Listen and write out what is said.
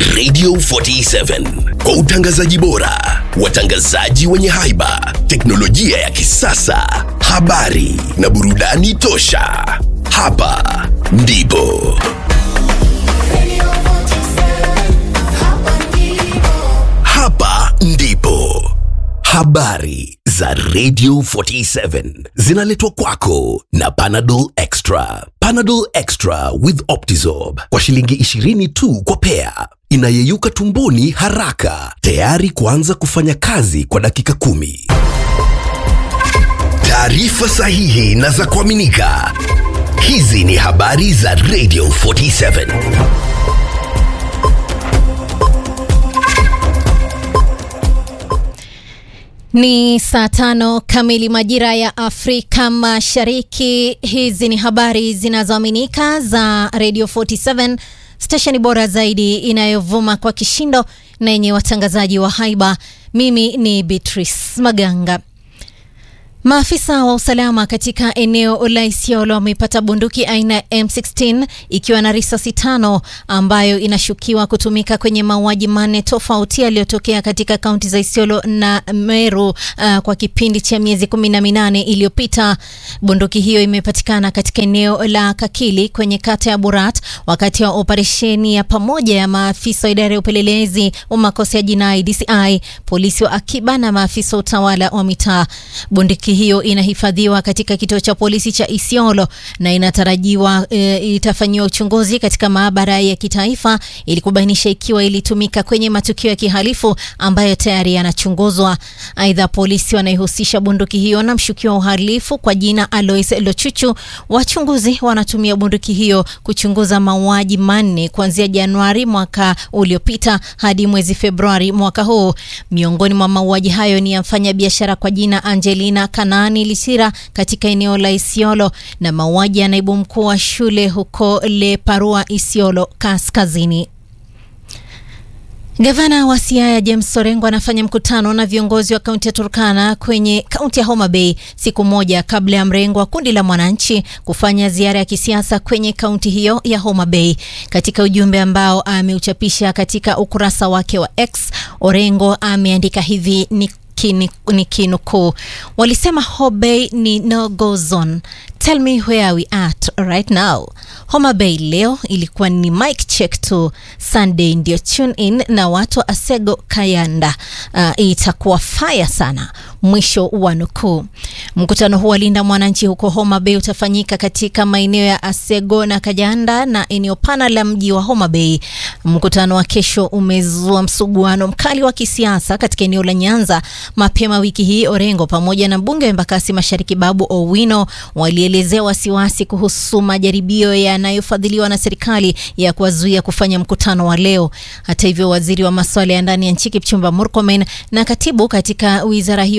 Radio 47 kwa utangazaji bora, watangazaji wenye haiba, teknolojia ya kisasa, habari na burudani tosha. Hapa ndipo hapa ndipo habari za Radio 47 zinaletwa kwako na Panadol Extra. Panadol Extra with Optizorb kwa shilingi 20 tu kwa pea, inayeyuka tumboni haraka, tayari kuanza kufanya kazi kwa dakika kumi. Taarifa sahihi na za kuaminika. Hizi ni habari za Radio 47. Ni saa tano kamili majira ya Afrika Mashariki. Hizi ni habari zinazoaminika za Radio 47, stesheni bora zaidi inayovuma kwa kishindo na yenye watangazaji wa haiba. Mimi ni Beatrice Maganga. Maafisa wa usalama katika eneo la Isiolo wamepata bunduki aina ya M16 ikiwa na risasi tano ambayo inashukiwa kutumika kwenye mauaji manne tofauti yaliyotokea katika kaunti za Isiolo na Meru uh, kwa kipindi cha miezi kumi na minane iliyopita. Bunduki hiyo imepatikana katika eneo la Kakili kwenye kata ya Burat wakati wa operesheni ya pamoja ya maafisa wa idara ya upelelezi wa makosa ya jinai DCI, polisi wa akiba na maafisa wa utawala wa mitaa. Bunduki hiyo inahifadhiwa katika kituo cha polisi cha Isiolo na inatarajiwa e, itafanyiwa uchunguzi katika maabara ya kitaifa ili kubainisha ikiwa ilitumika kwenye matukio ya kihalifu ambayo tayari yanachunguzwa. Aidha, polisi wanaihusisha bunduki hiyo na mshukiwa wa uhalifu kwa jina Alois Lochuchu. Wachunguzi wanatumia bunduki hiyo kuchunguza mauaji manne kuanzia Januari mwaka uliopita hadi mwezi Februari mwaka huu. Miongoni mwa mauaji hayo ni ya mfanyabiashara kwa jina Angelina Kanaani Lisira katika eneo la Isiolo na mauaji ya naibu mkuu wa shule huko Leparua, Isiolo Kaskazini. Gavana wa Siaya James Orengo anafanya mkutano na viongozi wa kaunti ya Turkana kwenye kaunti ya Homa Bay siku moja kabla ya mrengo wa kundi la mwananchi kufanya ziara ya kisiasa kwenye kaunti hiyo ya Homa Bay. Katika ujumbe ambao ameuchapisha katika ukurasa wake wa X, Orengo ameandika hivi ni ni kinukuu, walisema Hobay ni no go zone. Tell me where we at right now. Homa Bay leo ilikuwa ni mic check tu. Sunday ndio tune in na watu wa Asego Kayanda. Uh, itakuwa faya sana. Mwisho wa nukuu. Mkutano huu wa Linda Mwananchi huko Homa Bay utafanyika katika maeneo ya Asego na Kayanda na eneo pana la mji wa Homa Bay. Mkutano wa kesho umezua msuguano mkali wa kisiasa katika eneo la Nyanza. Mapema wiki hii Orengo pamoja na mbunge wa Embakasi Mashariki Babu Owino walielezea wasiwasi kuhusu majaribio yanayofadhiliwa na serikali ya kuwazuia kufanya mkutano wa leo. Hata hivyo, waziri wa masuala ya ndani ya nchi Kipchumba Murkomen na katibu katika wizara hiyo